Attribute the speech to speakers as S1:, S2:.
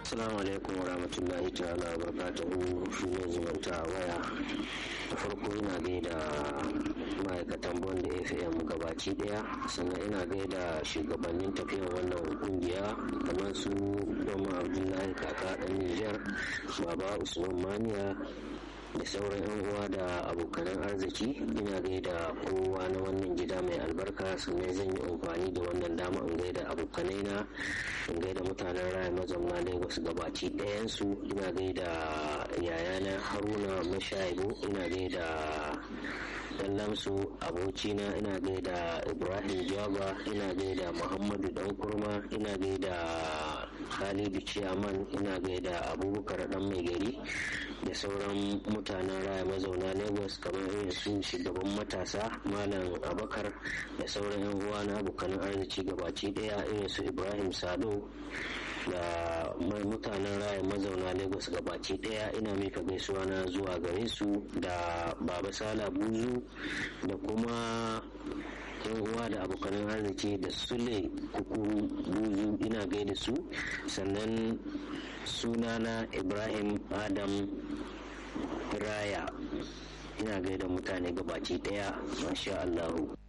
S1: Assalamu alaikum wa rahmatullahi ta'ala wa barakatuhu shi ne zumunta a waya da farko ina gaida ma'aikatan bonda fm gabaci daya sannan ina gaida shugabannin tafiyar wannan kungiya kamar su doma abdullahi kaka dan nijar baba usman maniya da sauran yan uwa da abokanan arziki ina gaida kowa na wannan gida mai albarka sannan zan yi amfani da wannan dama in gaida abokanai na in gaida mutanen raya mazauna lagos gabaci ɗayansu ina gaida yayana haruna mashayibu ina gaida dan lamsu abokina ina gaida ibrahim jaba ina gaida muhammadu dan kurma ina gaida khalidu ciyaman ina gaida abubakar dan mai gari da sauran mutanen raya mazauna lagos kamar irin su shugaban matasa malam abakar da sauran yan uwa na abokanan arziki gabaci daya irin su ibrahim sado da mai mutanen raya mazauna lagos gabaci daya ina mika gaisuwa na zuwa gare su da baba sala buzu da kuma yan uwa da abokanan arziki da sule kukuru buzu ina gaida su sannan sunana ibrahim adam raya ina gaida mutane gabaci daya masha allahu